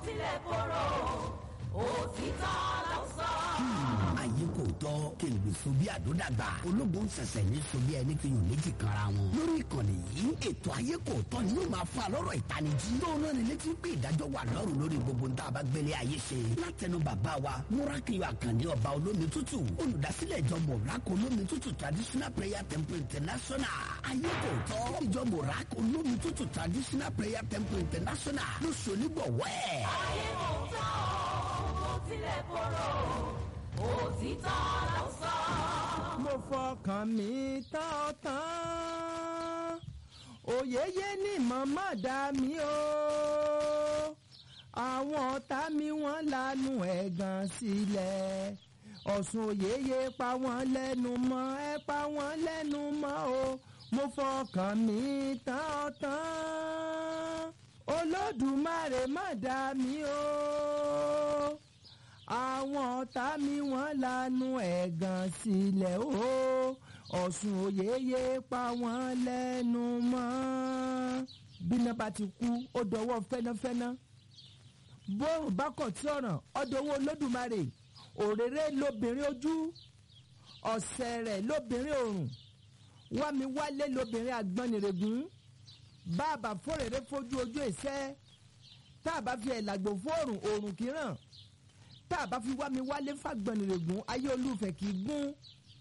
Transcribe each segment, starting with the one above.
tilẹ̀ korò òtítọ́ ló sọ. ayé kò tọ́ kí n lè so bí àdódàgbà ológun ṣẹ̀ṣẹ̀ ní so bí ẹni fi yàn méjì kanra wọn. lórí ìkànnì yìí ètò ayé kò tọ́ ni yóò máa fa lọ́rọ̀ ìtanijí. tó náà ní létí pé ìdájọ́ wà lọ́rùn lórí gbogbo ń tá a bá gbélé ayé ṣe. látẹnu bàbá wa múrákìyọ àkànní ọba olómi tútù olùdásílẹ̀ ìjọ mọ̀rákò olómi tútù traditional prayer temple international. ayé kò tọ́ ìjọ mọ̀rákò olómi tútù traditional prayer temple international ló ṣonígbọ̀wọ́ ẹ̀. ayé kò tọ́ ó tilẹ̀ korò òtítọ́ ló sọ. mo fọkàn mi tán tán òyeyé ní màmá dá mi o àwọn ọ̀tá mi wọ́n lanu ẹ̀gàn sílẹ̀ ọ̀sùn òyeyé pa wọ́n lẹ́nu mọ́ ẹ pa wọ́n lẹ́nu mọ́ o mo fọkàn mi tán tán olódùmarè má dá mi o àwọn ọ̀tá mi wọ́n lanu ẹ̀gàn sílẹ̀ o ọ̀sùn òyeyè pa wọ́n lẹ́nu mọ́. bíná bá ti kú ó dọwọ́ fẹ́náfẹ́ná bóòrùn bá kọ̀ tí ọ̀ràn ọ̀dọ̀wọ́ olódùmarè òrèrè lobìnrin ojú ọ̀sẹ̀ rẹ̀ lobìnrin òrùn wámi wálé lobìnrin àgbọnnìrègún bàbá fòrèrè fojú ojú ìṣẹ́ tá a bá fi ẹ̀làgbò fóòrùn òrùn kìíràn tá a bá fi wá mi wálé fàgbọ̀nìrègún ayé olúfẹ̀ kì í gún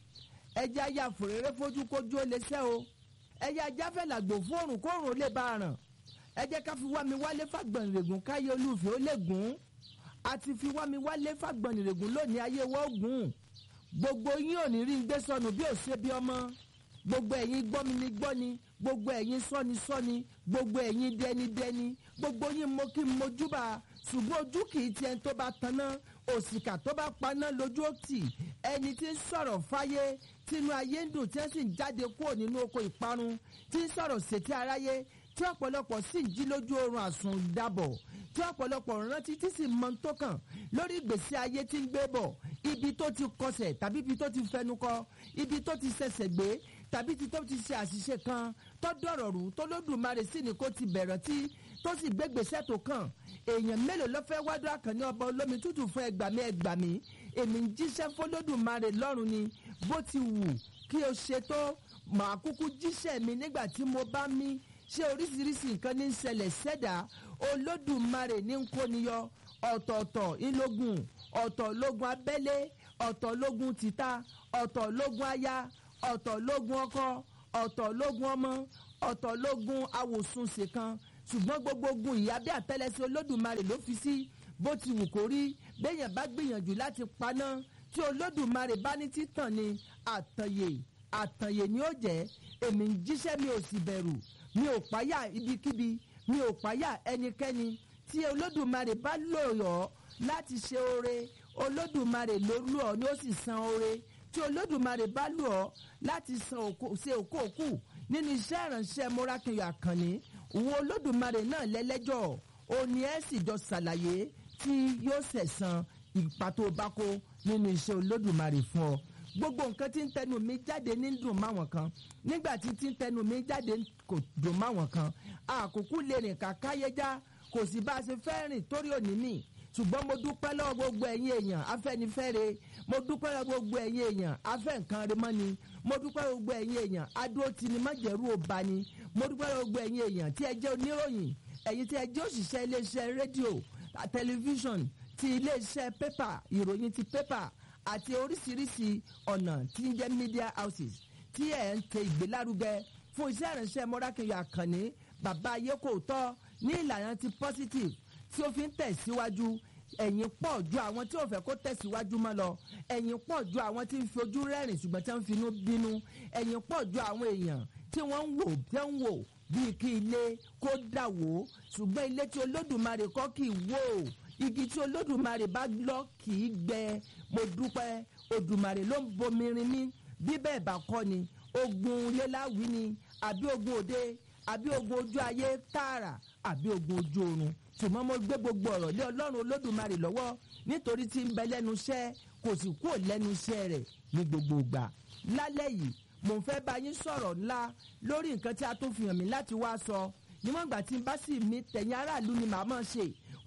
ẹja ya fòrèrè fojú kójú ó lè sẹ́ o ẹja jáfẹ́ làgbò fóòrùn kóòrùn ó lè bá a ràn ẹ jẹ́ ká fi wá mi wálé fàgbọ̀nìrègún káyé olúfẹ̀ ó lè gún àti fi wá mi wálé fàgbọ̀nìrègún lónìí ayé wọ́n gùn gbogbo yín ò ní rí ń gbé sọnù bí ò ṣe bí ọmọ gbogbo ẹ̀yin gbọ́mi ni gbọ́ni gbogbo ẹ̀yin sọ́ni sọ́ni gbogbo ẹ̀yin dẹni dẹni gbogbo yín mo kí n mojúbà ṣùgbọ́n ojú kì í tiẹ̀ tó bá tanná òṣìkà tó bá paná lójú òtì ẹni tí ń sọ̀rọ̀ fáyé tínú ayé ń dùn tí wọ́n sì ń jáde kúrò nínú oko ìparun tí ń sọ̀rọ̀ sétí aráyé tí ọ̀pọ̀lọpọ̀ sì ń jí lójú oorun àsùn dàbọ̀ tí ọ̀pọ̀lọpọ̀ rántí tí sì mọ tó kàn lórí ìgbésí ayé tí ń gbé bọ̀ ibi tó ti kọsẹ̀ tàbí ibi tó ti fẹnu kọ ibi tó ti ṣẹ̀ṣẹ̀ gbé tàbí ibi tó ti ṣe àṣìṣe kan tó dọ̀rọ̀ rú tó lódùmarè sí ni kó ti bẹ̀rẹ̀ tí tó sì gbégbèsè tó kàn èèyàn mélòó ló fẹ́ wádùn àkànní ọba olómi tútù fún ẹgbàmí ẹgbàmí èmi ń jíṣẹ́ fọlódùmarè lọ́rùn ni bó ti wù kí o ṣe tó màá kúkú jíṣẹ́ mi nígbà tí mo bá mí ṣé oríṣiríṣi nǹkan ní í ṣẹlẹ̀ sẹ́dá olódùmarè ní ń kóniyọ ọ̀tọ̀ọ̀tọ̀ ìlógun ọ̀tọ̀ lógun abẹ́lé ọ̀tọ̀ lógun títà ọ̀tọ̀ lógun aya ọ̀tọ̀ lógun ọkọ ọ̀tọ̀ lógun ọmọ ọ̀tọ̀ lógun awòsùnṣe kan ṣùgbọ́n gbogbo ogun ìyá bí àtẹ́lẹsẹ̀ olódùmarè ló fi sí bó ti wù kó rí béèyàn bá gbìyànjú láti paná tí olódùmarè bá ní títàn ni àtànyè àtànyè ni ó jẹ́ èmi ń jíṣẹ́ mi ò sì bẹ̀rù mi ò páyà ibikíbi mi ò páyà ẹnikẹ́ni tí olódùmarè bá lò ọ́ láti ṣe oore olódùmarè ló lù ọ́ ni ó sì san oore tí olódùmarè bá lù ọ́ láti san òkò ṣe òkòòkù nínú iṣẹ́ ìránṣẹ́ mọ́rákìnyọ̀ àkànní òun olódùmarè náà lẹ́lẹ́jọ́ òní ẹ̀ sì jọ ṣàlàyé tí yóò ṣẹ̀san ìpa tó bá kó nínú iṣẹ́ olódùmarè fún ọ gbogbo nǹkan tí ń tẹnu mi jáde ní dùn máwọn kan nígbà tí tí ń tẹnu mi jáde kò dùn máwọn kan àkókò lè rìn kàkáyéjá kò sí bá a ṣe fẹ́ rìn torí òní nì ṣùgbọ́n mo dúpẹ́ lọ́wọ́ gbogbo ẹ̀yin èèyàn afẹ́nifẹ́re mo dúpẹ́ lọ́wọ́ gbogbo ẹ̀yin èèyàn afẹ́ nǹkan rẹ mọ́ ni mo dúpẹ́ lọ́wọ́ gbogbo ẹ̀yin èèyàn adó ti ni májẹ̀rú ọba ni mo dúpẹ́ lọ́wọ́ gbogbo ẹ̀yin èèyàn tí ẹ jẹ́ oníròyìn ẹ̀yin tí ẹ jẹ́ òṣìṣẹ́ iléeṣẹ́ rédíò tẹlifíṣọ̀n ti iléeṣẹ́ pépà ìròyìn ti pépà àti oríṣiríṣi ọ̀nà tí ń jẹ́ media houses tí ẹ̀ ń tẹ ìgbélárugẹ fún iṣẹ́ ìránṣẹ́ mọ́rákẹ́yọ̀ àkànní bàbá ayé kò tọ́ ní ìlànà ti positive tí ó fi ń tẹ̀síwájú ẹ̀yìn pọ̀ ju àwọn tí ò fẹ́ kó tẹ̀síwájú mọ́ lọ ẹ̀yìn pọ̀ ju àwọn tí ń fi ojú rẹ́rìn ṣùgbọ́n tí wọ́n ń finú bínú ẹ̀yìn pọ̀ ju àwọn èèyàn tí wọ́n ń wò tí wọ́n ń wò bíi kí ilé kó dà wó ṣùgbọ́n ilé tí olódùmarè kọ́ kì í wó igi tí olódùmarè bá lọ kì í gbẹ mo dúpẹ́ odùmarè ló ń bomirin mí bí bẹ́ẹ̀ bá kọ́ ni ogun léláwí ni àbí ogun òde àbí ogun ojú ayé tààrà àbí ogun ojú oorun ṣùgbọ́n mo gbé gbogbo ọ̀rọ̀ lé ọlọ́run olódùmarè lọ́wọ́ nítorí tí ń bẹ lẹ́nu iṣẹ́ kò sì kúrò lẹ́nu iṣẹ́ rẹ̀ ní gbogbo ìgbà lálẹ́ yìí mò ń fẹ́ bá yín sọ̀rọ̀ ńlá lórí nǹkan tí a tún fi hàn mí láti wá sọ níwọ̀n ìgbà tí n bá sì mí tẹ̀yìn aráàlú ni màá mọ̀ ṣe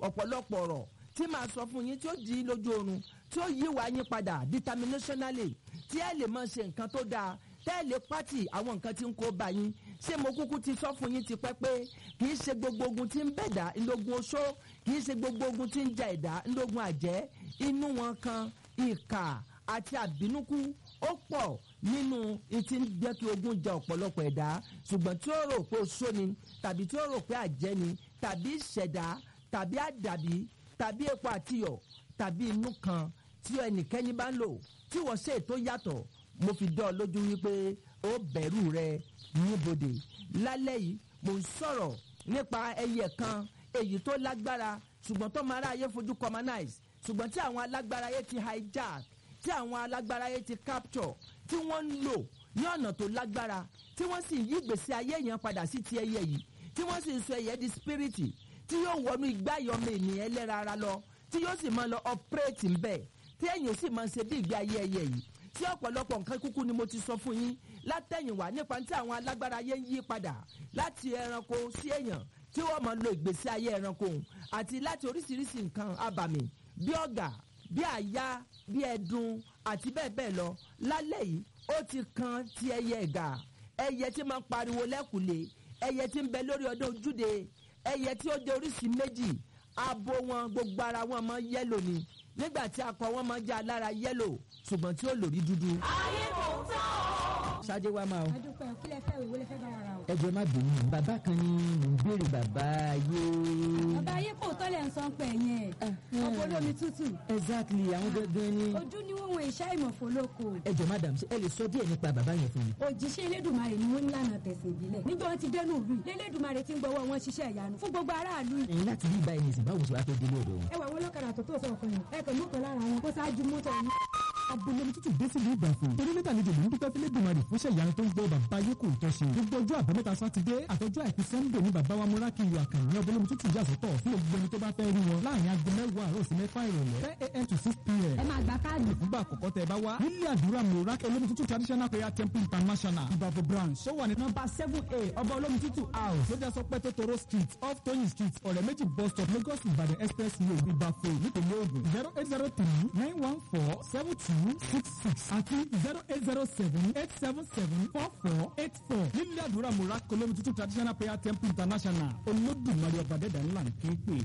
ọ̀pọ̀lọpọ̀ ọ̀rọ̀ tí màá sọ fún yín tí ó di lójú oorun tí ó yí wa yín padà determinationally tí ẹ lè máa ṣe nǹkan tó dáa tẹ́ ẹ lè pátì àwọn nǹkan tí ń kó bá yín ṣé mo kúkú ti sọ fún yín ti pẹ́ pé kì í ṣe gbogbo ogun tí ń bẹ̀dá ńlógun oṣó kì í ṣe gbogbo ogun tí ń ja ẹ̀dá ńlógun àjẹ́ inú wọn kan ìkà àti àbínúkú ó pọ̀ nínú ìtí ń jẹ́ kí ogun ja ọ̀pọ̀lọpọ̀ ẹ̀dá ṣùgbọ́n tí ó rò pé oṣó ni tàbí tí ó rò pé àjẹ́ ni tàbí ìṣẹ̀dá tàbí àdàbí tàbí epo àtiyọ̀ tàbí inú kan tí ẹnikẹ́ni bá ń lò tí wọ́n ṣe ètò yàtọ̀ mo fi dán ọ lójú wípé ó bẹ̀rù rẹ níbodè lálẹ́ yìí mo ń sọ̀rọ̀ nípa ẹyẹ kan èyí tó lágbára ṣùgbọ́n tó máa ráyé fojú commonize ṣùgbọ́n tí àwọn alágbára ayé ti hijack tí àwọn alágbára ayé ti capture tí wọ́n ń lò ní ọ̀nà tó lágbára tí wọ́n sì yí ìgbésí ayé yẹn padà sí ti ẹyẹ yìí tí wọ́n sì ń sọ ẹyẹ di spiriti tí yóò wọnú igbá ìyọmọ ènìyàn ẹlẹ́ra ara lọ tí yóò sì máa lọ operate ń bẹ̀ tí ẹ̀yìn sì máa ṣe bí ìgbé ayé ẹyẹ yìí tí ọ̀pọ̀lọpọ̀ nǹkan kúkú ni mo ti sọ fún yín látẹ̀yìnwá nípa tí àwọn alágbára ayé ń yí padà láti ẹranko sí èèyàn tí wọ́n máa lo ìgbésí ayé ẹranko àti láti oríṣiríṣi nǹkan abàmì bí ọ̀gà bí àyà bí ẹdun àti bẹ́ẹ̀ bẹ́ẹ̀ lọ lálẹ́ yìí ó ti kan ti ẹyẹ ẹ̀gà ẹyẹ tí máa ń pariwo lẹ́kùlé ẹyẹ tí ń bẹ lórí ọdún ojúde ẹyẹ tí ó jẹ oríṣi méjì abo wọn gbogbo ara wọn máa yẹ́lò ni nígbà tí akọ wọn máa jẹ́ alára yẹ́lò ṣùgbọ́n tí ó lórí dúdú. ayé kò tán o. ṣáájú wa máa o adúpẹ́ kí lẹ fẹ́ ìwé lẹ fẹ́ bá wa ra o. ẹ jọ̀ọ́ má bínú bàbá kan ni mò ń béèrè bàbá ayé. bàbá ayé kò tọ́lẹ̀ ń sọ pé yẹn ọkọ̀ olómi tútù exactly àwọn gangan ni. ojú ni wọ́n wọ ìṣá ìmọ̀fó lóko ẹ jọ̀ọ́ madam ṣé ẹ lè sọ díẹ̀ nípa bàbá yẹn fún mi. òjíṣẹ́ elédùnmarè ni wọ́n ń lànà tẹ̀sán ìbílẹ̀ níjọ́ wọn ti dẹnu ìlú yìí lélédùnmarè ti ń gbọ́wọ́ wọn ṣiṣẹ́ ìyanu fún gbogbo aráàlú yìí. ẹ̀yin láti rí ibà ẹni sìn báwo ṣe wàá fẹ́ délé ọ̀dọ̀ wọn. ẹ wà wọn lọ́kadà tó tó sọ̀kan yìí ẹ kàn mú kan lára wọn kó ṣáájú mọ́tò yìí. abúlé tútù dé sílùú ìgbàfọ̀ torí nígbà àlejò ló ń dúpẹ́ fílẹ̀ dùnmarè fúnṣẹ́ ìyanu tó ń gbọ́ bàbá ayé kò tọ́ ṣe gbogbo ọjọ́ àbámẹ́ta sátidé àtọjọ́ àìkú sẹ́ńdẹ̀ ní bàbá wa múrákì yọ àkànní abúlé tútù yà sọ́tọ̀ fún gbogbo ẹni tó bá fẹ́ rí wọn láàrin aago mẹ́wàá àárọ̀ sí mẹ́fà ìrọ̀lẹ́ ten a.m. to six p.m. ẹ máa gba káàdì. fúngbà àkọ́kọ́ tẹ bá wá nílé àdúrà múrákì olómi tútù traditional prayer temple international ìbàfọ̀ branch ó wà ní nọ́mbà seven a ọba olómi tútù house lójà sọpẹ́ tótóró street off tóyìn street ọ̀rẹ́ méjì bus stop lagos ìbàdàn express road ìbàfọ̀ nípìnlẹ̀ ògùn zero eight zero three nine one four seven two six six àti zero eight zero seven eight seven seven four four eight four nílé àdúrà múrákì olómi tútù traditional prayer temple international olódùmarè ọba dẹ́dà ńlá ń ké pè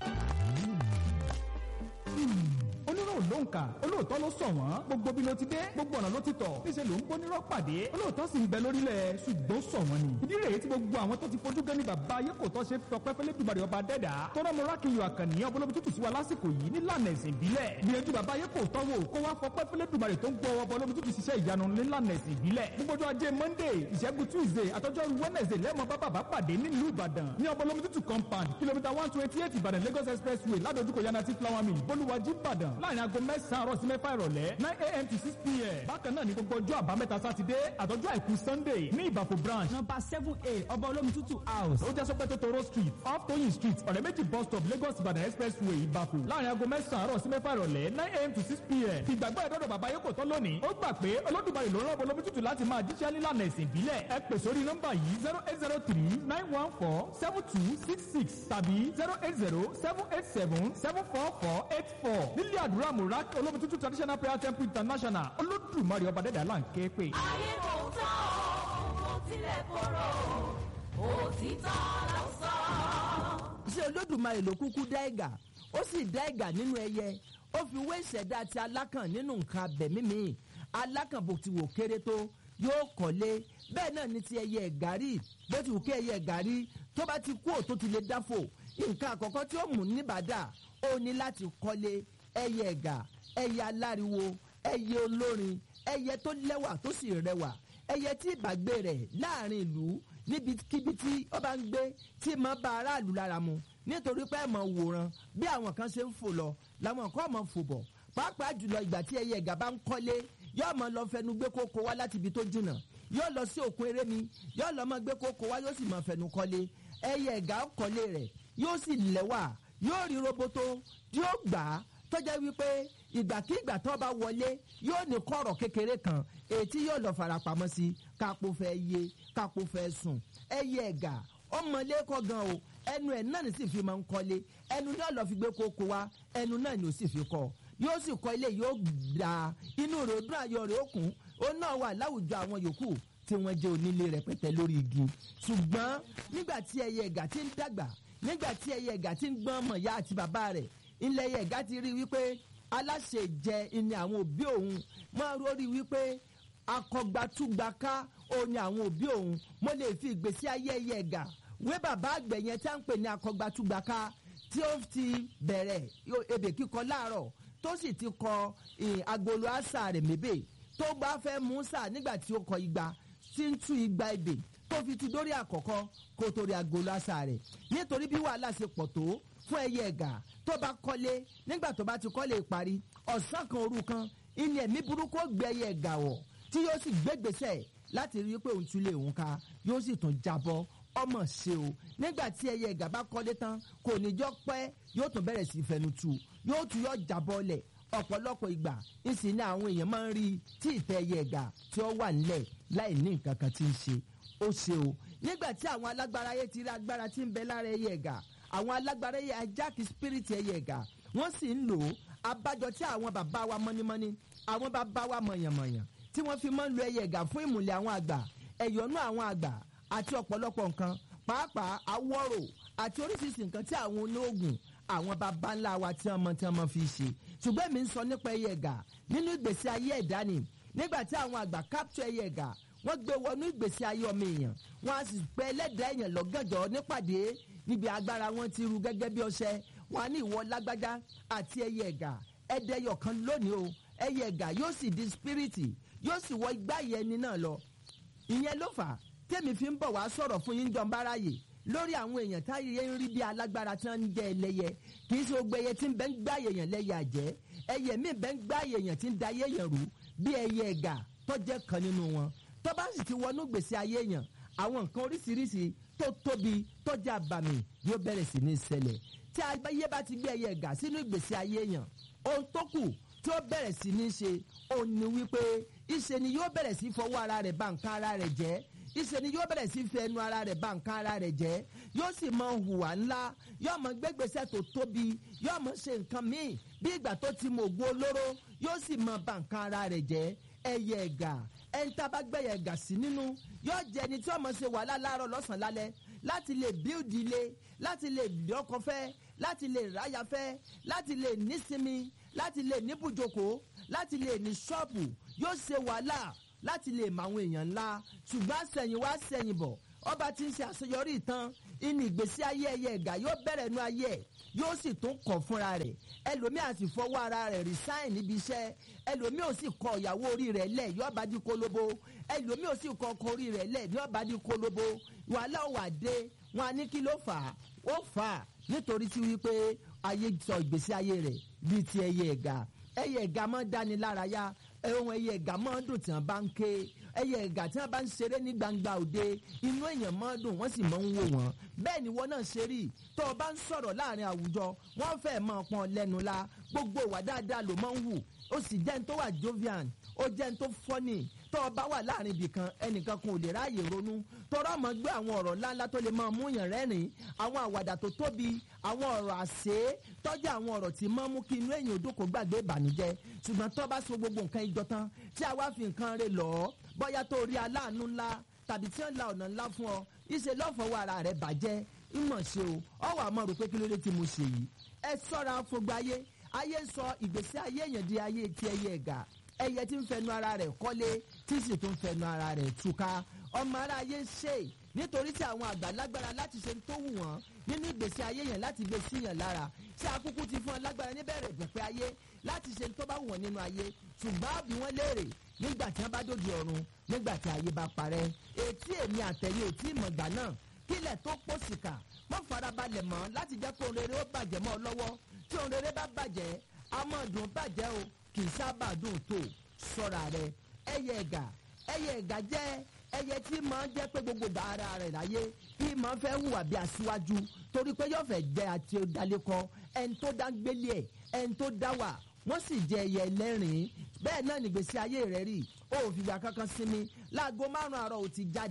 onírò ló ń kà olóòótọ́ ló sọ wọ́n gbogbo bí ló ti dé gbogbo ọ̀nà ló ti tọ̀ níṣẹ́ ló ń gbónírọ́ pàdé olóòótọ́ sì ń bẹ lórílẹ̀ ṣùgbọ́n sọ wọ́n ni. ìdí rèé tí gbogbo àwọn tó ti fojú gan ni bàbá ayé kò tọ́ ṣe fọpẹ́ fẹ́lẹ́ dùbàrẹ̀ ọba dẹ́dà tọ́rọ mọ rákìyàn àkànní ọbọlọ́bí tútù sí wa lásìkò yìí nílànà ẹ̀sìn ìbílẹ̀ gbìyànjú bàbá ayé kò tọ́ wò kó wá fọpẹ́ fẹ́lẹ́ dùbàrẹ̀ tó ń gbọ́ ọbọlọ́bí tútù ṣiṣẹ́ ìyanu nílànà ẹ̀sìn ìbílẹ̀ gbogbo ọjọ́ ajé monday ìṣẹ́gun tuesday àtọ́jọ́rú wednesday lẹ́mọ̀ bá bàbá pàdé nílùú ìbàdàn ní ọbọlọ́bí tútù compound kìlómítà one twenty eight ìbàdàn lagos expressway ládojúkọ yanati flower mill bolúwàjí ìbàdàn láàrin aago mẹ́sàn-án àárọ̀ sí mẹ́fà ìrọ̀lẹ́ nine a.m. to six p.m. bákan náà ní gbogbo ọjọ́ àbámẹ́ta sátidé àtọ́jọ́ àìkú sunday ní ìbàfò branch number seven a ọba olómi tútù house ó jẹ́ sọ́pẹ́ tótóró street off toyin street ọ̀rẹ́ méjì bus stop lagos ìbàdàn expressway ìbàfò láàrin aago mẹ́sàn-án àárọ̀ sí mẹ́fà ìrọ̀lẹ́ nine a.m. to six p.m. ìgbàgbọ́ ẹ̀dọ́dọ̀ bàbá yóò kò tán lónìí ó gbà pé olódùmarè ló rán ọba olómi tútù láti máa jíṣẹ́ nílànà ẹ̀sìn ìbílẹ̀ ẹ pè sórí nọ́mbà yìí zero eight zero three nine one four seven two six six tàbí zero eight zero seven eight seven seven four four eight four nílé àdúrà murak olómi tútù traditional prayer temple international olódùmarè ọba dẹ́dà là ń ké pè. ayé kò tán o. mo tilẹ̀ korò òtítọ́ ló sọ. ṣé olódùmarè ló kúkú dá ẹ̀gà ó sì dá ẹ̀gà nínú ẹyẹ ó fi wé ìṣẹ̀dá ti alákàn nínú nǹkan abẹ̀mí mi alákàn bó ti wò kéré tó yóò kọ́lé bẹ́ẹ̀ náà ni ti ẹyẹ ẹ̀gárí bó ti wù kí ẹyẹ ẹ̀gárí tó bá ti kú òtó ti lè dáfò nǹkan àkọ́kọ́ tí ó mú níbàdà ó ní láti kọ́lé ẹyẹ ẹ̀gà ẹyẹ aláriwo ẹyẹ olórin ẹyẹ tó lẹ́wà tó sì rẹwà ẹyẹ tí ìbàgbé rẹ̀ láàrin ìlú níbikíbi tí ó bá ń gbé tí máa bá aráàlú lára mu nítorí pé ẹ̀ mọ̀ wòran bí àwọn kan ṣe ń fò lọ làwọn kan mọ̀ fò bọ̀ pàápàá jùlọ ìgbà tí ẹyẹ ẹ̀gà bá ń kọ́lé yóò mọ lọ fẹnu gbé kókó wá láti ibi tó jìnnà yóò lọ sí òkun eré mi yóò lọ mọ gbé kókó wá yóò sì mọ fẹnu kọ́lé ẹyẹ ẹ̀gà kọ́lé rẹ̀ yóò sì lẹ́wà yóò rí roboto yóò gbà á tọ́jà wípé ìgbàkigbà tó bá wọlé yóò ní kọ̀rọ̀ kékeré kan ètí yóò lọ farapamọ́ sí kápò fẹ́ yé kápò fẹ́ sùn ẹyẹ ẹ̀gà ọmọlẹ́kọ̀ gan o ẹnu ẹ̀ náà ní sì fi máa ń kọ́lé ẹnu náà lọ́ọ́ fi gbé kókó wa ẹnu náà ni ò sì fi kọ́ yóò sì kọ́ ilé yóò gbà inú rẹ̀ ó dún ayọ̀ rẹ̀ ó kún ó náà wà láwùjọ àwọn yòókù tí wọ́n jẹ́ onílé rẹpẹtẹ lórí igi ṣùgbọ́n nígbà tí ẹyẹ ẹ̀gà ti ń dàgbà nígbà tí ẹyẹ ẹ̀gà ti ń gbọ́n ọmọ ìyá àti bàbá rẹ̀ ilẹ̀ ẹyẹ ẹ̀gà ti rí wípé aláṣẹ jẹ ni àwọn òbí òun máa rórí wípé akọgbàtúgbàká òun ni àwọn òbí òun mo lè fi ìgbésí ayé ẹyẹ ẹ̀gà wé bàbá àgbẹ̀ yẹn tá ń pè ní akọgbàtúgbàká tí ó ti bẹ̀rẹ̀ ebè kíkọ láàárọ̀ tó sì ti kọ agolo àṣà rẹ̀ mébè tó bá fẹ́ mú sà nígbà tí ó kọ igba tí ń tú igba ebè tó fi tu dórí àkọ́kọ́ kó torí agolo àṣà rẹ̀ nítorí bí wàhálà ṣe pọ̀ tó fún ẹyẹ ẹ̀gà tó bá kọ́lé nígbà tó bá ti kọ́lé parí ọ̀sán kan òru kan ilé ẹ̀mí burúkú gbé ẹyẹ ẹ̀gà wọ̀ tí yóò sì gbégbèsè láti rí i pé òun tún lè òun ká yóò sì tún jábọ́ ọmọ ṣe o nígbà tí ẹyẹ ẹ̀gà bá kọ́lé tán kò ní jọ pẹ́ yóò tún bẹ̀rẹ̀ sí fẹnu tu yóò tún yọ jábọ́ lẹ̀ ọ̀pọ̀lọpọ̀ ìgbà ìsìn ní àwọn èèyàn máa ń rí tí ìtẹ́ ẹyẹ ẹ̀gà tí ó wà nílẹ̀ láì ní nǹkan kan tí ń ṣe ó ṣe o nígbà tí àwọn alágbára ayé ti rí agbára tí ń bẹ lára ẹyẹ ẹ̀gà àwọn alágbára ẹyẹ ajáàkì spirit ẹyẹ ẹ̀gà wọ́n sì ń lò ó abájọ tí àwọn bàbá wa mọ́nímọ́ní àwọn bàbá wa mọ̀yànmọ̀yàn tí wọ́n fi máa ń lo ẹyẹ ẹ̀gà fún ìmùlẹ̀ àwọn àgbà ẹ̀yọ́nú àwọn àgbà àti ọ̀pọ̀lọpọ̀ nǹkan pàápàá awọ́rò àti oríṣiríṣi nǹkan tí àwọn olóògùn àwọn baba ńlá wa tí wọ́n mọ tí wọ́n mọ fi ṣe ṣùgbọ́n èmi ń sọ nípa ẹyẹ ẹ̀gà nínú ìgbésí ayé ẹ̀dá ni nígbà tí àwọn àgbà capture ẹyẹ ẹ̀gà wọ́n gbé wọnú ìgbésí ayé ọmọ èèyàn wọ́n á sì pẹ́ ẹlẹ́dàá èèyàn lọ́gànjọ́ nípàdé níbi agbára wọn ti ru gẹ́gẹ́ bí ọṣẹ wọn á ní ìwọ lágbájá àti ẹyẹ ẹ̀gà ẹ̀dẹ́yọ̀ kan lónìí o ẹyẹ ẹ̀gà yóò sì di spiriti yóò sì wọ igbá ìyẹn ni náà lọ ìyẹn ló fà á tèmi fi ń bọ̀ wá sọ̀rọ̀ fún yín jọ̀ǹ báráyè lórí àwọn èèyàn táyé ń rí bí alágbára tí wọ́n ń jẹ́ ẹlẹ́yẹ kì í ṣe gbogbo ẹyẹ tí ń bẹ́ ń gbá èèyàn lẹ́yẹ àjẹ́ ẹyẹ míì bẹ́ ń gbá èèyàn tí ń da ayé èèyàn rú bí ẹyẹ ẹ̀gà tó jẹ́ kan nínú wọn tó bá sì ti wọnú gbèsè ayé èèyàn àwọn nǹkan oríṣiríṣi tó tóbi tó jẹ́ àbàmì yóò bẹ̀rẹ̀ sí ní ṣẹlẹ̀ tí ayé bá ti gbé ẹyẹ ẹ̀gà sínú ìgbésí ayé èèyàn ohun tó kù tí ó bẹ̀rẹ̀ sí ní ṣe òun ni wípé ìṣe ni yóò bẹ̀rẹ̀ sí fọwọ́ ara rẹ̀ bà nǹkan ara rẹ̀ jẹ́ ìṣe ni yóò bẹ̀rẹ̀ sí fẹ́ ẹnu ara rẹ̀ bà nǹkan ara rẹ̀ jẹ́ yóò sì mọ hùwà ńlá yóò mọ gbégbèsè tó tóbi yóò mọ ṣe nǹkan míì bí ìgbà tó ti mọ ògùn olóró yóò sì mọ bà nǹkan ara rẹ̀ jẹ́ ẹyẹ ẹ̀gà ẹni tá a bá gbẹ̀yẹ ẹ̀gà sí nínú yóò jẹ́ ẹni tí ọmọ ṣe wàhálà láàárọ̀ lọ́sàn-án lálẹ́ láti lè bíldì ilé láti lè lọ́kọ fẹ́ láti lè ráyà fẹ́ láti lè nísinmi láti lè níbùjókòó láti lè ní ṣọ́ọ̀bù yóò ṣe wàhálà láti lè mọ àwọn èèyàn ńlá ṣùgbọ́n àṣẹyìn wá ṣẹyìn bọ̀ ọba tí ń ṣe àṣeyọrí ìtàn inú ìgbésí ayé ẹyẹ ẹ̀gà yóò bẹ̀rẹ̀ nu ayé ẹ̀ yóò sì tún kọ̀ fúnra rẹ̀ ẹlòmíì àti fọwọ́ ara rẹ̀ resign níbi iṣẹ́ ẹlòmíì ò sì kọ ìyàwó orí rẹ̀ lẹ̀ yóò bá di kólóbó ẹlòmíì ò sì kọ ọkọ orí rẹ̀ lẹ̀ yóò bá di kólóbó wàhálà ò wà dé wọn á ní kí ló fà á ó fà á nítorí tí wípé ayé sọ ìgbésí ayé rẹ̀ bíi ti ẹyẹ ẹ̀gà ẹyẹ ẹ̀gà máa ń dáni lárayá ohun ẹyẹ ẹ̀gà máa ń dùn tí wọ́n bá ń ké ẹyẹ ẹ̀gà tí wọ́n bá ń ṣeré ní gbangba òde inú èèyàn máa ń dùn wọ́n sì máa ń wò wọ́n bẹ́ẹ̀ ni wọ́n náà ṣe rí tó o bá ń sọ̀rọ̀ láàrin àwùjọ wọ́n fẹ́ máa pọ́n lẹ́nu la gbogbo ìwà dáadáa ló máa ń wù ó sì jẹ́ ní tó wà jovian ó jẹ́ ní tó fọ́nì tó o bá wà láàrin ibìkan ẹnìkan kan ò lè ráàyè ronú tọrọ mọ gbé àwọn ọ̀rọ̀ ńláńlá tó lè máa mú yàn rẹ́rìn àwọn àwàdà tó tóbi àwọn ọ̀rọ̀ àṣẹ tọ́jú àwọn ọ̀rọ̀ tí máa mú kí inú èèyàn òdòkó gbàgbé ìbànújẹ́ ṣùgbọ́n tó bá so gbogbo nǹkan ìjọ tán tí a wá fi nǹkan rẹ̀ lọ bóyá tó rí aláàánú ńlá tàbí tí wọ́n la ọ̀nà ńlá fún ọ ìṣe lọ́fọ̀ọ́wọ́ ara rẹ̀ bàjẹ́ ìmọ̀ ṣe o ọwọ́ àmọ́ rò pé kí ló dé tí mo ṣe yìí ẹ sọ́ra fọgbà ayé ayé sọ ìgbésí ayé èèyàn di ayé ti ẹyẹ ẹ̀gà ẹyẹ tí ń fẹnu ara rẹ̀ kọ́lé tí sì tún fẹnu ara rẹ̀ túká ọmọ ara ayé ṣe nítorí tí àwọn àgbà lágbára láti ṣe tó wù wọ́n nínú ìgbésí ayé yẹn láti gbé síyàn lára ṣé akúkú ti fún ọ lágbára níbẹ̀rẹ̀ ìgbẹ̀pẹ̀ ayé láti ṣe tó bá wù wọ́n nínú ayé ṣùgbọ́n àbí wọ́n léèrè nígbà tí wọ́n bá dòde ọ̀run nígbà tí ayé bá parẹ́ etí èmi àtẹ̀yẹ ò tí ì mọ̀gbà náà kílẹ̀ tó pòsìkà mọ́ farabalẹ̀ mọ́ láti jẹ́ kó ohun rere ó bàjẹ́ mọ́ ọ lọ́wọ́ tí ohun rere bá bàjẹ́ amọ̀dùn bàjẹ́ o kì í sábà dùn tó sọ́ra rẹ ẹyẹ ẹ̀gà ẹyẹ ẹ̀gà jẹ́ ẹyẹ tí máa ń jẹ́ pé gbogbo gbà ara rẹ̀ láyé bí máa fẹ́ hùwà bí aṣíwájú torí pé yóò fẹ́ jẹ́ àti ọ̀dàlẹ́kọ ẹni tó dá gbélé ẹ̀ ẹni tó dá wà wọ́n sì jẹ ẹyẹ ẹlẹ́rìn bẹ́ẹ̀ náà nìgbésí ayé rẹ̀ rí o ò fìgbà kankan sinmi láago márùn-ún àárọ̀ ò ti jáde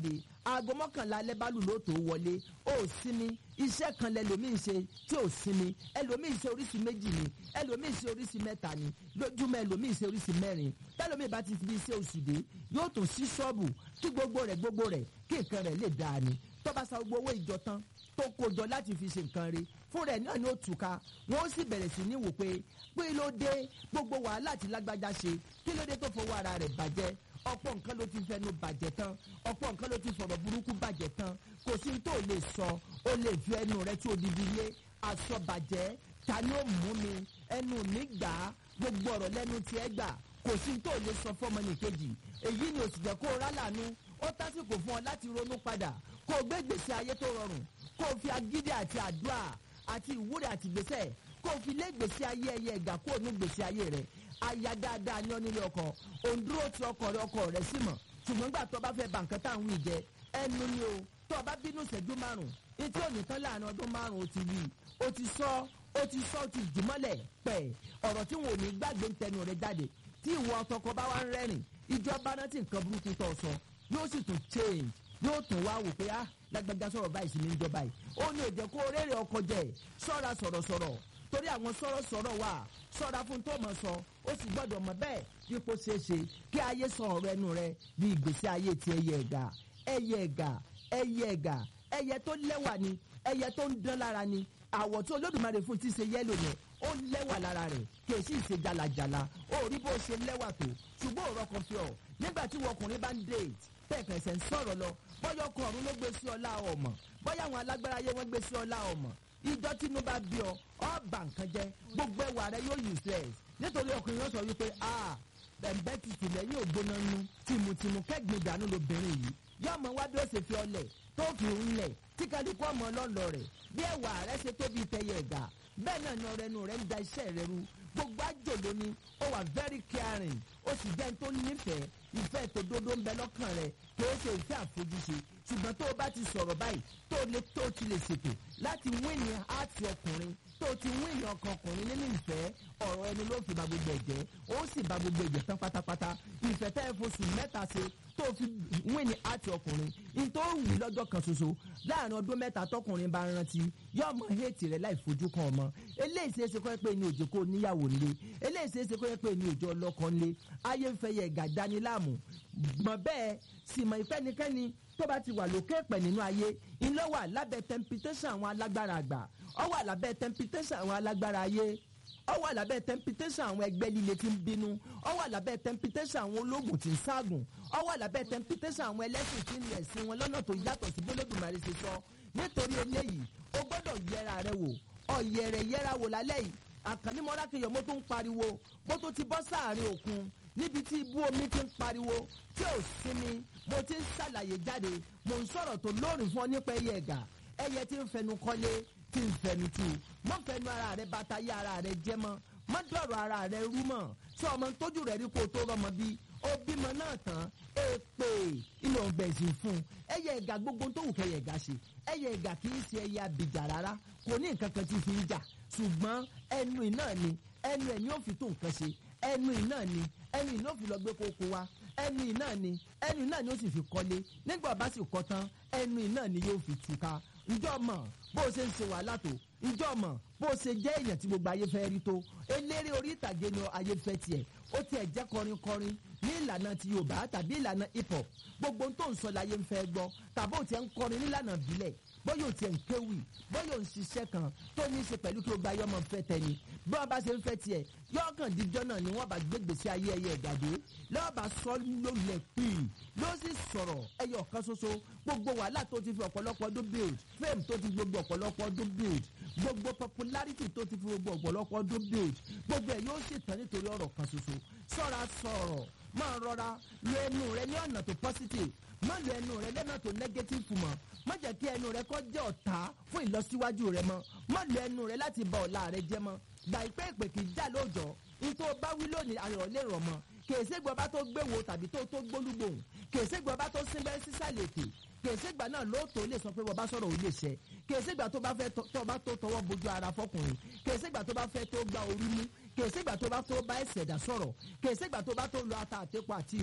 aago mọ́kànlá alẹ́ bá lù ló tó wọlé ó sinmi iṣẹ́ kan lẹ́lòmíì ṣe tí ò sinmi ẹlòmíì ṣe oríṣi méjì ni ẹlòmíì ṣe oríṣi mẹ́ta ni lójúmọ́ ẹlòmíì ṣe oríṣi mẹ́rin tẹ́lòmíì bá ti fi iṣẹ́ oṣù dé yóò tún sí ṣọ́ọ̀bù kí gbogbo rẹ̀ gbogbo rẹ̀ kí nǹkan rẹ̀ lè dáa ni tó bá sa gbogbo owó ìjọ tán tó kó jọ láti fi ṣe nǹkan rí fún rẹ̀ náà ni ó túká wọn ó sì bẹ̀rẹ̀ sí ní wò pé pé ló dé gbogbo wàhálà tí lágbájá ṣe kí ló dé tó fowó ara rẹ̀ bàjẹ́ ọ̀pọ̀ nǹkan ló ti fẹnu bàjẹ́ tán ọ̀pọ̀ nǹkan ló ti fọ̀rọ̀ burúkú bàjẹ́ tán kò sí tó lè sọ ó lè fi ẹnu rẹ̀ tí odidi lé aṣọ bàjẹ́ ta ni ó mú mi ẹnu mi gbà á gbogbo ọ̀rọ̀ lẹ́nu tiẹ̀ gbà kò sí tó lè sọ fọ́mọ nìkejì èyí ni òsì jẹ́ kó o rálànú ó tásìkò fún ọ láti ronú padà kó o gbé gbèsè ayé tó rọrùn kó o fi agídí àti àdúrà àti ìwúrẹ̀ àti gbèsè kó o fi lé gbèsè ayé ẹyẹ ẹ̀gà kó o ní gbèsè ayé rẹ̀ aya dáadáa ní ọ́nílé ọkọ òǹdúró ti ọkọ rẹ ọkọ rẹ sí mọ̀ ṣùgbọ́n gbà tó bá fẹ́ bà nǹkan táwọn ìjẹ ẹnu ni o tó o bá bínú ṣẹ́jú márùn etí òní tán láàrin ọdún márùn o ti wí o ti sọ o ti sọ o ti jùmọ́lẹ̀ pẹ̀ ọ̀rọ̀ tí wọn ò ní gbàgbé ń tẹnu rẹ jáde tí ìwọ ọtọkọ bá wá ń rẹ́rìn ìjọba náà ti nǹkan burúkú tó sọ yóò sì tún change yóò tún wá wò pé ah lágbájá sọ̀rọ̀ báyìí sí ní ìjọba yìí ó ní òjẹ́ kó rèrè ọkọ jẹ ṣọ́ra sọ̀rọ̀sọ̀rọ̀ torí àwọn sọ̀rọ̀sọ̀rọ̀ wà ṣọ́ra fún tó mọ̀ sọ ó sì gbọ́dọ̀ mọ̀ bẹ́ẹ̀ dípò ṣeéṣe kí ayé sọ ọ̀rọ̀ ẹnu rẹ bí ìgbésí ayé ti ẹyẹ ẹ̀gà ẹyẹ ẹ̀gà ẹyẹ ẹ̀gà ẹyẹ tó lẹ́wà ni ẹyẹ tó ń dán lára ni àwọ̀ tí olódùmarè fún ti ṣe yẹ́lò yẹn ó lẹ́wà lára rẹ̀ kì í sì ṣe jalajala ó rí bó ṣe lẹ́wà tó ṣùgbọ́n òrọ̀ kan fi ọ̀ nígbà tí ọkùnrin bá ń date tẹ̀kẹ̀sẹ̀ ń sọ̀rọ̀ lọ bọ́yọ̀ ọkọ̀ ọ̀run ló gbé sí ọlá ọmọ bọ́yọ̀ àwọn alágbára ayé wọn gbé sí ọlá ọmọ ìjọ tínú bá bí ọ ọ bà nǹkan jẹ gbogbo ẹwà rẹ yóò useless nítorí ọkùnrin yóò sọ wípé a bẹ̀m̀bẹ́ ti tìlẹ̀ yóò gbóná nu tìmùtìmù kẹ́gbìn ìdánù lobìnrin yìí yóò mọ wá bí ó ṣe fi ọlẹ̀ tó fi ń lẹ̀ tí kálukú ọmọ ọlọ́lọ́ rẹ̀ bí ẹwà rẹ ṣe tóbi tẹyẹ ẹ̀gà bẹ́ẹ̀ náà ni ọ̀rẹ́ nu rẹ̀ ń da iṣẹ́ rẹ rú gbogbo àjòló ni ó wà very caring ó sì jẹ́ tó nífẹ̀ẹ́ ìfẹ́ tó dodo ń bẹ lọ́kàn rẹ̀ kì í ṣe ìfẹ́ àfojúse ṣùgbọ́n tó o bá ti sọ̀rọ̀ báyìí tó lè tó o ti lè ṣètò láti wíìnì áàtì ọkùnrin tó o ti wíìnì ọkàn ọkùnrin nínú ìfẹ́ ọ̀rọ̀ ẹni ló fi ba gbogbo ẹ̀jẹ̀ ó sì ba gbogbo ẹ̀jẹ̀ tán pátápátá ìfẹ́ tẹ́ ẹ fosù mẹ́ta ṣe tó o fi wíìnì áàtì ọkùnrin nítorí wù lọ́jọ́ kan ṣoṣo láàrin ọdún mẹ́ta tọkùnrin bá rántí yóò mọ héètì rẹ̀ láì fojú kan ọmọ eléyìí ṣeé ṣe kọ́ ẹ pé ní òjò kó níyàwó nílé eléyìí ṣeé ṣe kọ́ ẹ pé ní òjò ọlọ́kọ nílé ayé ń fẹ́ yẹ ẹ̀gà dání láàmú mọ̀ bẹ́ẹ̀ sì mọ̀ ìfẹ́nikẹ́ni tó bá ti wà lókè pẹ̀ nínú ayé iná wà lábẹ́ temptation àwọn alágbára àgbà ọ wà lábẹ́ temptation àwọn alágbára ayé ọ wà lábẹ́ temptation àwọn ẹgbẹ́ líle tí ń bínú ọ wà lábẹ́ temptation àwọn ológun tí ń ságùn ọ wà lábẹ́ temptation àwọn ẹlẹ́sìn tí ń lẹ̀ sí wọn lọ́nà tó yàtọ̀ sí bólódùmarè ṣe sọ nítorí eléyìí o gbọ́dọ̀ yẹra rẹ wò ọ̀yẹ̀rẹ̀ yẹra wò lálẹ́ yìí àkànní mọ́rákìyọ̀ mo tó ń pariwo bó tó ti bọ́ sáàrin òkun níbi tí ibú omi ti ń pariwo tí ò sinmi mo ti ń ṣàlàyé jáde mo ń sọ̀rọ̀ tó lóòrìn fún ọ nípa ẹyẹ ẹ̀gà ẹyẹ tí ń fẹnu kọ́lé tí ń fẹnu tù mọ́ fẹnu ara rẹ bàtà yé ara rẹ jẹ́ mọ́ mọ́ dọ̀rọ̀ ara rẹ rú mọ́ sọ ọmọ tójú rẹ rí kó tó rọmọ bí ó bímọ náà tán èpè ilé ọ̀gbẹ̀sìn fún ẹyẹ ẹ̀gà gbogbo tó wù kẹyẹ ẹ̀gà ṣe ẹyẹ ẹ̀gà kì í ṣe ẹyẹ abìjà rárá kò ní nǹkan kan tí fi ń jà ṣùgbọ́n ẹnu iná ni ẹnu ẹ̀ ni ó fi tó nǹkan ṣe ẹnu iná ni ẹnu iná fi lọ gbé kókó wa ẹnu iná ni ẹnu iná ni ó sì fi kọ́lé nígbà bá sì kọ́ tán ẹnu iná ni yóò fi túká ǹjọ́ mọ̀ bó o ṣe ń ṣe wàhálà tó ǹjọ́ mọ̀ bó o ṣe jẹ́ èèyàn tí gbogbo ayé fẹ́ rí tó eléré orí ìtàgé ni ayé fẹ́ tiẹ̀ ó tiẹ̀ jẹ́ kọrin kọrin ní ìlànà ti yorùbá tàbí ìlànà hip hop gbogbo ohun tó ń sọ láyé ń fẹ́ gbọ́ tàbí ó tiẹ̀ ń kọrin nílànà ìbílẹ̀ bóyá ò tiẹ̀ ń kéwì bóyá ò ń ṣiṣẹ́ kan tó ní í ṣe pẹ̀lú kí o gba ayọ́mọ fẹ́ tẹni bí wọ́n bá ṣe ń fẹ́ tiẹ̀ yọ̀ọ̀kan díjọ́ náà ni wọ́n bá gbé gbèsè ayé ẹyẹ ìgàdé lọ́wọ́ bá sọ lólẹ̀ pì ló sì sọ̀rọ̀ ẹyọ kan ṣoṣo gbogbo wàhálà tó ti fi ọ̀pọ̀lọpọ̀ ọdún build fame tó ti gbogbo ọ̀pọ̀lọpọ̀ ọdún build gbogbo popularity tó ti fi gbogbo ọ̀pọ̀lọpọ̀ ọdún build gbogbo ẹ̀ yóò sì tán nítorí ọ̀rọ̀ kan ṣoṣo sọ́ra sọ̀rọ̀ máa rọra lo ẹnu rẹ ní ọ̀nà tó positive má lo ẹnu rẹ lẹ́nà tó negative mọ́ má jẹ́ kí ẹnu rẹ kó jẹ́ ọ̀tá fún ìlọsíwájú rẹ mọ́ má lo ẹnu rẹ láti bà ọ̀la rẹ jẹ́ mọ́ gbà ìpè ìpè kì í já lóòjọ́ nítorí bá wí lónìí ayọ̀ lè rọ̀ mọ́ kèsègbè ọba tó gbéwo tàbí tó tó gbólúgbòhùn kèsègbè ọba tó sínbẹ́ sísàlẹ̀ ètè kèsègbà náà lóòótọ́ lè sọ pé bọ́ba sọ̀rọ̀ ò lè ṣẹ kèsègbà tó bá fẹ́ tó bá tó tọwọ́ bójú ara fọkùnrin kèsègbà tó bá fẹ́ tó gba orí mú kèsègbà tó bá tó bá ẹsẹ̀ dà sọ̀rọ̀ kèsègbà tó bá tó lọ ata àtẹ́kọ̀ àti ọ̀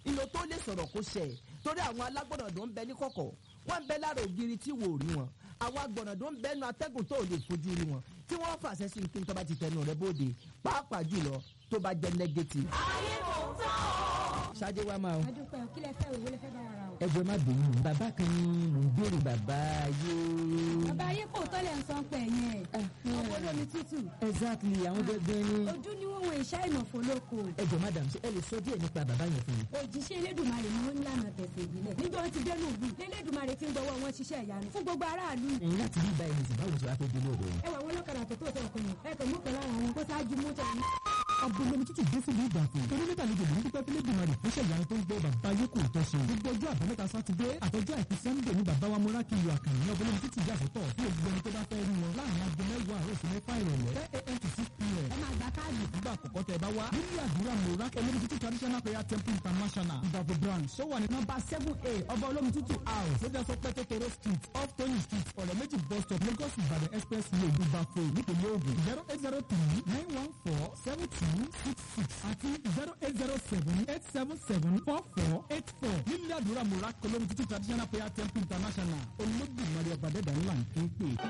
ìlò tó lè sọ̀rọ̀ kó ṣẹ torí àwọn alágbọ̀nàdó ń bẹ ní kọ̀kọ̀ wọ́n ń bẹ lára ògiri tí wò rí wọn àwọn agbọ̀nàdó ń bẹ nu atẹ́gùn tó lè fojú rí wọn tí wọ́n fàṣẹ sí kí n tó bá ti tẹnu rẹ bóde pàápàá jùlọ tó bá jẹ́ negative. ayé kò tán o. ṣáájú wa máa o adúpẹ́ o kí lẹ fẹ́ òwe lẹ fẹ́ bá wa ra o. ẹ jọ̀ọ́ má bínú bàbá kan ní mò ń béèrè bàbá yóò. bàbá ayé kò tọ́lẹ̀ ń sọ pé yẹn ọmọ olómi tútù exactly àwọn gẹ́gẹ́ ní. ojú ni wọ́n wọ ìṣá ìmọ̀fó lóko ẹ jọ̀ọ́ madam ṣé ẹ lè sọ díẹ̀ nípa bàbá yẹn fún mi. òjíṣẹ́ elédùnmarè ni wọ́n ń lànà tẹ̀sẹ̀ ìbílẹ̀ níjọ́ wọn ti dẹnu ìlú lélédùnmarè ti ń gbọ́wọ́ wọn ṣiṣẹ́ ìyanu fún gbogbo aráàlú ẹ̀yin láti rí báyìí nìsín báwo ṣe wá fẹ́ délé ọ̀dọ̀ yẹn. ẹ wà wọn lọ́kadà tó tó tẹ ọkọ yẹn ẹ kàn mú kan lára wọn kó ṣáájú mú tẹ̀ ní. abúlé tútù dé síbi ìgbàfọ̀ torí nígbà lóde lòún dúpẹ́ fílẹ̀ dùnmọ̀ rẹ̀ fúnṣẹ́ ìyanu tó ń gbọ́ bàbá yókù tó ṣe gbogbo ọjọ́ àbámẹ́ta sátidé àtọjọ́ àìkú sẹ́ńdẹ̀ ní bàbá wa múra kí iyọ̀ àkànní ní abúlé tútù yà sọ́tọ̀ fún ògbẹ́ni tó bá fẹ́ rí wọn láàrin aago mẹ́wàá àárọ̀ sí mẹ́fà ìrọ̀lẹ́ ten a.m. to six p.m. ẹ máa gba káàdì nígbà àkọ́kọ́ tẹ bá wá nílé àdúrà múra olómi tútù traditional prayer temple international ìdàgbò branch ó wà ní nọ́mbà seven a ọba olómi tútù house ó jẹ́ sọ pé tòtòrò street off tony street ọ̀rẹ́ méjì bus stop lagos ìbàdàn expressway ìbàfò nípìnlẹ̀ ògùn zero eight zero three nine one four seven two six six àti zero eight zero seven eight seven seven four four eight four nílé àdúrà múra olómi tútù traditional prayer temple international olódùmarè ọ̀bàdẹ́dà ńlá ń pè é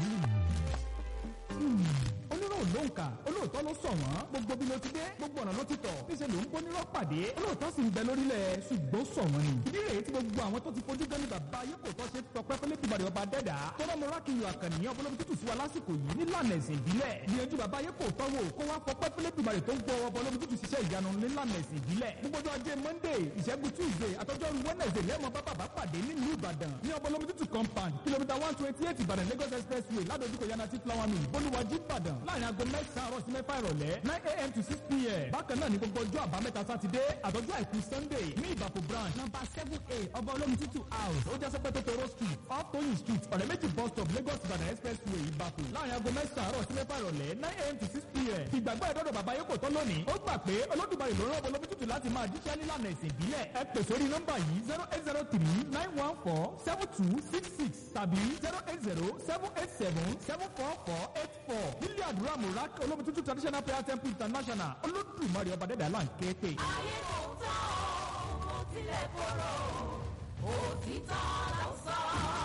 onírò ló ń kà olóòótọ́ ló sọ wọ́n gbogbo bí ló ti dé gbogbo ọ̀nà ló ti tọ̀ níṣẹ́ ló ń bó nírọ́ pàdé olóòótọ́ sì ń bẹ lórílẹ̀ ṣùgbọ́n sọ wọ́n ni. ìdí rèé tí gbogbo àwọn tó ti fojú gan ni bàbá ayé kò tọ́ ṣe tọpẹ́ fẹ́lẹ́ bíbàdì ọba dẹ́dà tọ́lá mo rákìyàn àkànní ọbọlọ́bí tútù sí wa lásìkò yìí nílànà ẹ̀sìn ìbílẹ̀ gbìyànjú bàbá ayé kò tọ́ wò kó wá fọpẹ́ fẹ́lẹ́ bíbàdì tó ń gbọ́ ọbọlọ́bí tútù ṣiṣẹ́ ìyanu nílànà ẹ̀sìn ìbílẹ̀ gbogbo ọjọ́ ajé monday ìṣẹ́gun tuesday àtọ́jọ́rú wednesday lẹ́mọ̀ bá bàbá pàdé nílùú ìbàdàn ní ọbọlọ́bí tútù compound kìlómítà one twenty eight ìbàdàn lagos expressway ládojúkọ yanati flower mill bolúwàjú ìbàdàn láàrin aago mẹ́sàn-án àárọ̀ sí mẹ́fà ìrọ̀lẹ́ nine a.m. to six p.m. bákan náà ní gbogbo ọjọ́ àbámẹ́ta sátidé àtọ́jú àìkú sunday ní ìbàpò branch number seven a ọba olómi tútù house ó jẹ́ sọ́pẹ́ tótóró street off tóyìn street ọ̀rẹ́ méjì bus stop lagos ìbàdàn expressway ìbàpò láàrin aago mẹ́sàn-án àárọ̀ sí mẹ́fà ìrọ̀lẹ́ nine a.m. to six p.m. ìgbàgbọ́ ìdọ́dọ̀ bàbá yóò kò tán lónìí ó gbà pé olódùmarè ló rán ọba olómi tútù láti máa jíṣẹ́ nílànà ìsìn ìbílẹ̀ ẹ pè sórí nọ́mbà yìí zero eight zero three nine one four seven two six six tàbí zero eight zero seven eight seven seven four four eight four nílé àdúrà murak olómi tútù traditional prayer temple international olódùmarè ọba dẹ́dà là ń ké pè. ayé kò tán o. mo tilẹ̀ kóró òtítọ́ ló sọ.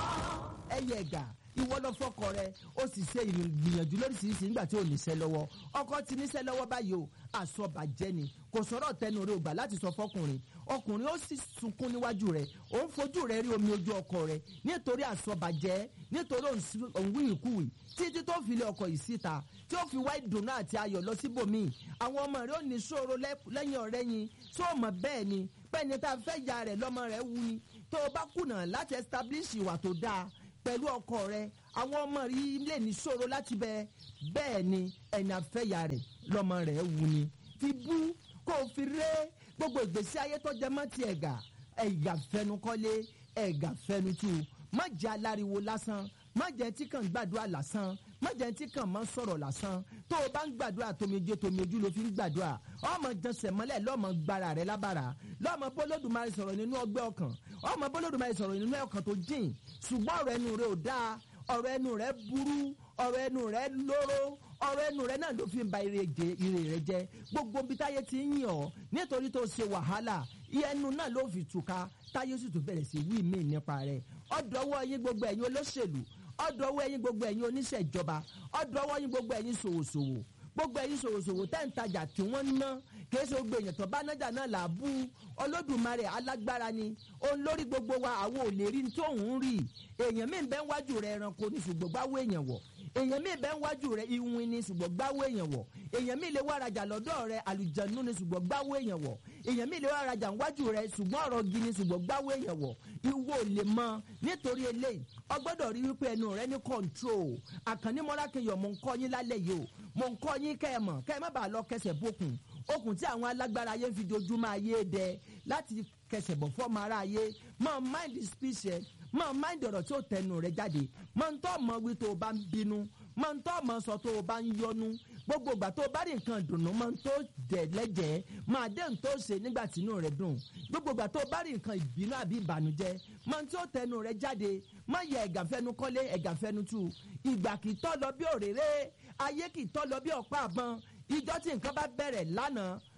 ẹyẹ ẹgà ìwọ lọ fọkọ rẹ ó sì ṣe ìgbìyànjú lóríṣiríṣi nígbà tí ò níṣẹ́ lọ́wọ́ ọkọ ti níṣẹ́ lọ́wọ́ báyìí o àsọbàjẹ́ ni kò sọ̀rọ̀ tẹnu rẹ ò gbà láti sọ fọkùnrin ọkùnrin ó sì sunkún níwájú rẹ ó ń fojú rẹ rí omi ojú ọkọ rẹ nítorí àsọbàjẹ́ nítorí òun wíìkúwì títí tó fi lé ọkọ yìí síta tí ó fi wá ìdùnnú àti ayọ̀ lọ síbòmíì àwọn ọmọ rẹ ò ní ṣòro lẹ́yìn ọ̀rẹ́yìn tó mọ̀ bẹ́ẹ̀ ni bẹ́ẹ̀ ni tá a fẹ́ ya rẹ̀ lọ́mọ rẹ̀ wú ni tó o bá kùnà láti establish ìwà tó dáa pẹ̀lú ọkọ rẹ àwọn ọmọ rí lè ní ṣòro láti bẹ bẹ́ẹ̀ ni ẹni àfẹ́yà rẹ̀ lọ́mọ rẹ̀ wù ni fi bú kó o fi ré gbogbo ìgbésí ayé tó jẹ mọ́ ti ẹ̀gà ẹ̀gà fẹnukọ́lé ẹ̀gà fẹnutu má jẹ́ aláriwo lásán má jẹ́ tí kàn gbàdúrà lásán má jẹ́ tí kàn máa sọ̀rọ̀ lásán tó o bá ń gbàdúrà tomijé tomiojú ló fi ń gbàdúrà ọmọ jẹsẹ̀ mọ́lẹ̀ lọ́mọ gbára rẹ̀ lábàrà lọ́mọ bólódùmarè sọ̀rọ̀ nínú ọgbẹ́ ọkàn ọmọ bólódùmarè sọ̀rọ̀ nínú ọkàn tó jìn ṣùgbọ́n ọ̀rọ̀ ẹnu rẹ̀ ò dáa ọ̀rọ̀ ẹnu rẹ̀ burú ọ̀rọ̀ ẹnu rẹ̀ lóró ọ̀rọ̀ ẹnu rẹ̀ náà ló fi ń ba ire rẹ̀ jẹ́ gbogbo bí táyé ti ń yìn ọ́ nítorí tó ṣe wàhálà ẹnu náà ló fi túká táyé sì tún bẹ̀rẹ̀ sí wí mí nípa rẹ̀ ọ̀dọ́wọ́ yín gbogbo ẹ̀yin olóṣèlú ọ̀dọ́wọ́ yín gbogbo ẹ̀yin oníṣẹ̀jọba ọ̀dọ́wọ́ yín gbogbo ẹ̀yin ṣòwòṣòwò gbogbo ẹ̀yin ṣòwòṣòwò tẹ́ ń tajà tí wọ́n ń ná kì í ṣe gbogbo èèyàn tó bá nájà náà là á bú olódùmarè alágbára ni òun lórí gbogbo wa àwọn ò lè rí ní tóun rí èèyàn míì bẹ́ẹ̀ wájú rẹ̀ ẹranko ní ṣùgbọ́n gbáwó èèyàn wọ̀ èèyàn míì bẹ́ẹ̀ wájú rẹ̀ iwin ní ṣùgbọ́n gbáwó èèyàn wọ̀ èèyàn míì lè wá rajà lọ́dọ̀ rẹ̀ àlùjànnú ní ṣùgbọ́n gbáwó èèyàn wọ̀ èèyàn míì lè wá rajà wájú rẹ̀ ṣùgbọ́n ọ̀rọ̀ gi ní ṣùgbọ́n gbáwó èèyàn wọ̀ ìwọ ò lè mọ nítorí eléyìí ọgbọ́dọ̀ rí wípé ẹnu rẹ ní control àkànní mọ́rákẹ́yọ̀ mò ń kọ́ yín lálẹ́ yìí o mò ń kọ́ yín kẹ́ ẹ mọ̀ kẹ́ ẹ má bàa lọ kẹsẹ̀ bókun okùn tí àwọn alágbára ayé ń fi dojúmọ́ ayé dẹ láti kẹsẹ̀ bọ̀ fọ́ọ̀mù ara ayé máa mind speech ẹ máa mind ọ̀rọ̀ tí ó tẹnu rẹ jáde máa ń tọ́ mọ wí tó o bá ń bínú máa ń tọ́ mọ sọ tó o bá ń yọnu gbogbo ìgbà tó o bá rí nǹkan dùnú máa ń tó dẹ̀ lẹ́jẹ̀ẹ́ máa dé nǹkan tó ṣe nígbà tí inú rẹ dùn gbogbo ìgbà tó o bá rí nǹkan ìbínú àbí ìbànújẹ́ máa ń tí ó tẹnu rẹ jáde má yẹ ẹ̀gàfẹ́nu kọ́lé ẹ̀gàfẹ́nu tú ìgbà kì í tọ́ lọ bí òréré ayé kì í tọ́ lọ bí ọ̀pá àbọn ìjọ tí nǹkan bá bẹ̀rẹ̀ lánàá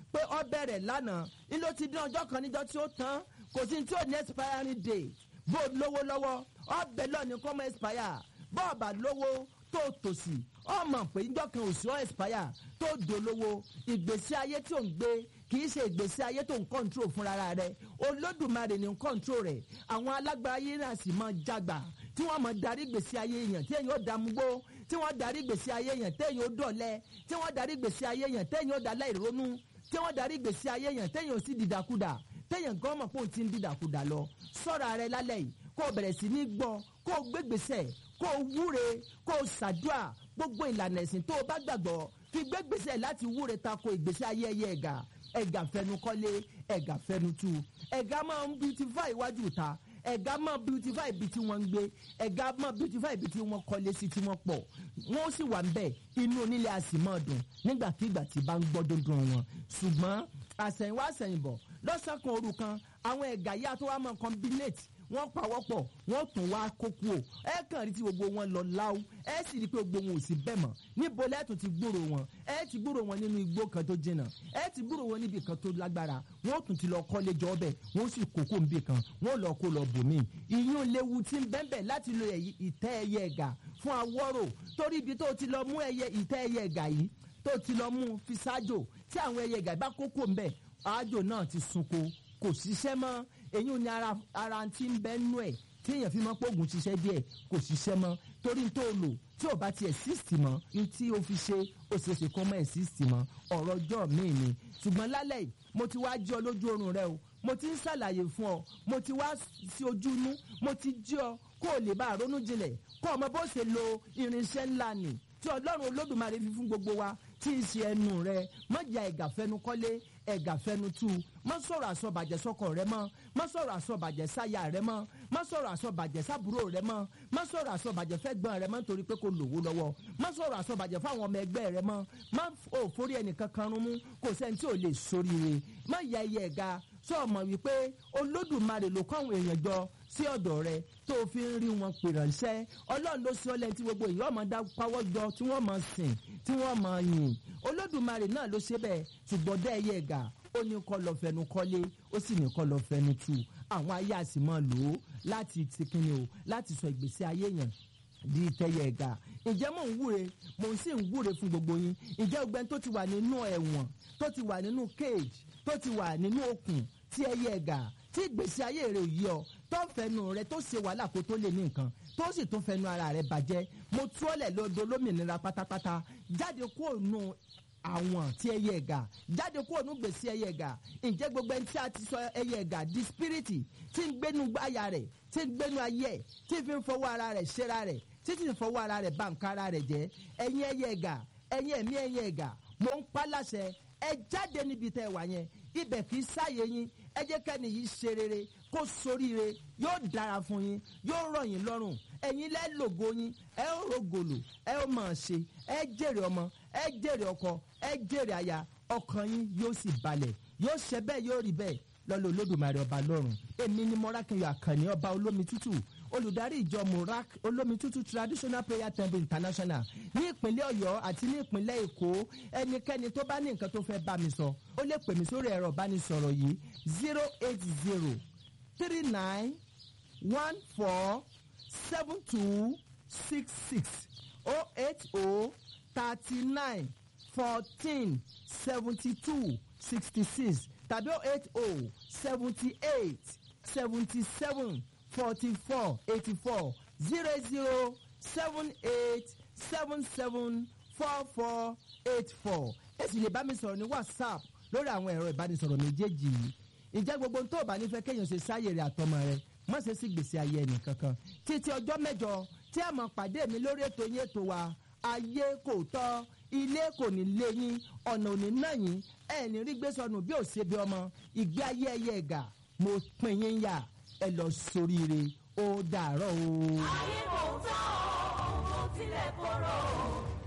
pé ọ bẹ̀rẹ̀ lánàá ilé ti dín ọjọ́ kan níjọ́ tí ó tán kò sí tí ò ní expiring date bó lówó lọ́wọ́ ọbẹ̀ lọ́ọ̀ni kọ́ mọ́ expire bọ́ọ̀bà lówó tó tòsí ọmọ pé níjọ́ kan ò sí ọ́ expire tó dolówó ìgbésí ayé tí ò ń gbé kì í ṣe ìgbésí ayé tó ń control fúnra rẹ̀ olódùmarè ní ń control rẹ̀ àwọn alágbára ayé náà sì máa jágbà tí wọ́n máa darí ìgbésí ayé èèyàn tí èèyàn ó dàmúgbó tí wọ́n darí ìgbésí ayé èèyàn téèyàn ó dọ̀lẹ́ tí wọ́n darí ìgbésí ayé èèyàn téèyàn ó dalẹ́ ìrónú tí wọ́n darí ìgbésí ayé èèyàn téèyàn ó sì dìdàkudà téèyàn gan mọ̀ pé òun ti ń dìdàkudà lọ sọ́ra rẹ lálẹ́ yìí kó o bẹ̀rẹ̀ sí ní gbọ́ kó o gbégbèsè kó o wúre kó o ṣàdúà gbogbo ìlànà ẹ̀sìn tó o bá gbàgbọ́ fi gbégbèsè láti wúre tako ìgbésí ayé ẹyẹ ẹ̀gà ẹ̀gà fẹnukọ́lé ẹ̀gà fẹnutu ẹ̀gà máa ń beautify iwájú ìta ẹ̀gá máa beautify ibi tí wọ́n ń gbé ẹ̀gá máa beautify ibi tí wọ́n kọ́lé sí tí wọ́n pọ̀ wọ́n sì wà ńbẹ̀ inú onílé a sì máa dùn nígbàkigbà tí bá ń gbọ́ dundun wọn ṣùgbọ́n àsẹ̀yìnwá àsẹ̀yìnbọ̀ lọ́sàn kan òru kan àwọn ẹ̀gá yá tó wá máa combinate wọ́n pawọ́pọ̀ wọ́n tún wá kókó o ẹ kàn rí tí gbogbo wọn lọ láwù ẹ sì rí i pé gbogbo wọn ò sí bẹ́ẹ̀ mọ́ níbo lẹ́tùn ti gbúrò wọn ẹ ti gbúrò wọn nínú igbó kan tó jìnnà ẹ ti gbúrò wọn níbi kan tó lágbára wọ́n tún ti lọ kọ́lé jọ ọbẹ̀ wọ́n sì kókó níbi kan wọ́n lọ kó lọ bòmí ìyún léwu ti ń bẹ́ẹ̀ láti lo ìtẹ́ ẹyẹ ẹ̀gà fún awọ́rò torí ibi tó ti lọ mú ẹyẹ ìtẹ́ ẹyẹ ẹ̀gà yìí tó ti lọ mú fi ṣáájò tí àwọn ẹyẹ ẹ̀gà bá kókó ń bẹ̀ àájò náà ti sunko kò ṣiṣẹ́ mọ́ èyí ni ara ara ti ń bẹ́ nú ẹ̀ tí èèyàn fi mọ́ pògùn ṣiṣẹ́ díẹ̀ kò ṣiṣẹ́ mọ́ torí tó o lò tí o bá ti exist mọ́ ní tí o fi ṣe o ṣe ṣe kọ́ mọ́ exist mọ́ ọ̀rọ̀ ọjọ́ míì ni ṣùgbọ́n lálẹ́ yìí mo ti wá jí ọ lójú oorun rẹ o mo ti ń ṣàlàyé fún ọ mo ti wá sí ojú inú mo ti jí ọ kó o lè bá a ronú jinlẹ̀ kó o mọ bó ṣe lo irinṣẹ́ ńlá nì tí ọlọ́run olódùmarè fi fún gbogbo wa tí ń ṣe ẹnu rẹ mọ̀jà ẹ̀gà fẹnu kọ́lé ẹ̀gà fẹnu tú mọ́ sọ̀rọ̀ àsọ̀bàjẹ́ sọ́kọ rẹ mọ́ mọ́ sọ̀rọ̀ àsọ̀bàjẹ́ sáyà rẹ mọ́ mọ́ sọ̀rọ̀ àsọ̀bàjẹ́ sábúrò rẹ mọ́ mọ́ sọ̀rọ̀ àsọ̀bàjẹ́ fẹ́gbọ́n rẹ mọ́ nítorí pé kò lówó lọ́wọ́ mọ́ sọ̀rọ̀ àsọ̀bàjẹ́ fáwọn ọmọ ẹgbẹ́ rẹ mọ́ mọ́ ò forí ẹnìkan kan rún mú kò sẹ́ni tí ò lè soríire mọ́ ya ẹyẹ ẹ̀ga sọ ọmọ wípé olódùmarè ló kọ́ àwọn èèyàn jọ sí ọ̀dọ̀ rẹ tó o fi ń rí wọn pè ránṣẹ́ ọlọ́run ló sí ọlẹ́ni tí gbogbo èèyàn ọmọ dá pawọ́ jọ tí wọ́n mọ̀ sìn tí wọ́n mọ̀ yìn olódùmarè náà ló ṣe bẹ́ẹ̀ ṣùgbọ́n dẹ́ ẹyẹ ẹ̀gà ó ní kọ́ lọ fẹnu kọ́lé ó sì ní kọ́ lọ fẹnu tu àwọn ayé àsì máa lò ó láti ti kíni o láti sọ ìgbésí ayé yẹn di ìtẹ̀yẹ ẹ̀gà ǹjẹ́ mò ń wúre mò ń sì ń wúre fún gbogbo yín ǹjẹ́ ọgbẹ́ni tó ti wà nínú ẹ̀wọ̀n tó ti wà nínú cage tó ti wà nínú okùn tí ẹyẹ ẹ̀gà tí ìgbésí ayé rẹ̀ yí ọ tó fẹnu rẹ tó ṣe wàhálà kó tó lè ní nǹkan tó sì tún fẹnu ara rẹ bàjẹ́ mo tú ọ́lẹ̀ lọ́dọ̀ lómìnira pátápátá jáde kúrò nù àwọn tí ẹyẹ ẹ̀gà jáde kúrò nù gbèsè ẹyẹ ẹ̀gà ǹjẹ́ gbogbo ẹni tí a ti sọ ẹyẹ ẹ̀gà di spiriti tí ń gbénu àyà rẹ̀ tí ń gbénu ayé ẹ̀ tí fi ń fọwọ́ ara rẹ̀ ṣera rẹ̀ tí sì ń fọwọ́ ara rẹ̀ bà nǹkan ara rẹ̀ jẹ́ ẹ̀yin ẹyẹ ẹ̀gà ẹ̀yin ẹ̀mí ẹyẹ ẹ̀gà mò ń pa láṣẹ ẹ jáde níbi tẹ́ wà yẹn ibẹ̀ kì í sáyé yín ẹ jẹ́ kẹ́ni yìí ṣe rere kó soríire yóò dára fún yín yóò rọ̀ yín lọ́rùn ẹ̀yin lẹ́ lògo yín ẹ ó rògòlò ẹ ó mọ̀ ṣe ẹ jèrè ọmọ ẹ jèrè ọkọ ẹ jèrè aya ọkàn yín yóò sì balẹ̀ yóò ṣe bẹ́ẹ̀ yóò rí bẹ́ẹ̀ lọ́lọ́ olódùmarè ọba lọ́run èmi ni mọ́rákẹ́yọ̀ àkànní ọba olómi tútù olùdarí ìjọ murak olómi tútù traditional prayer temple international ní ìpínlẹ̀ ọ̀yọ́ àti ní ìpínlẹ̀ èkó ẹnikẹ́ni tó bá ní nǹkan tó fẹ́ bá mi sọ ó lè pè mí sórí ẹ̀rọ ìbánisọ̀rọ̀ yìí zero eight zero three nine one four seven two six six oh eight oh thirty nine fourteen seventy two sixty six tàbí oh eight oh seventy eight seventy seven forty four eighty four zero zero seven eight seven seven four four eight four ẹ sì lè bá mi sọ̀rọ̀ ní whatsapp lórí àwọn ẹ̀rọ ìbánisọ̀rọ̀ méjèèjì yìí ìjẹ́ gbogbo tó o bá nífẹ̀ẹ́ kéèyàn ṣe sáyè rẹ̀ àtọmọ rẹ̀ má ṣe sí gbèsè ayé ẹnì kankan títí ọjọ́ mẹ́jọ tí a máa pàdé mi lórí ètò yín ètò wa ayé kò tọ́ ilé kò ní lé yín ọ̀nà ò ní ná yín ẹ̀ ní rí gbé sọnù bí ò ṣe bí ọmọ ìgbé ayé ẹyẹ ẹ̀gà mo pín yín yà ẹ lọ sóríire ó dàárọ̀ o. ayé kò tán o kò tilẹ̀ korò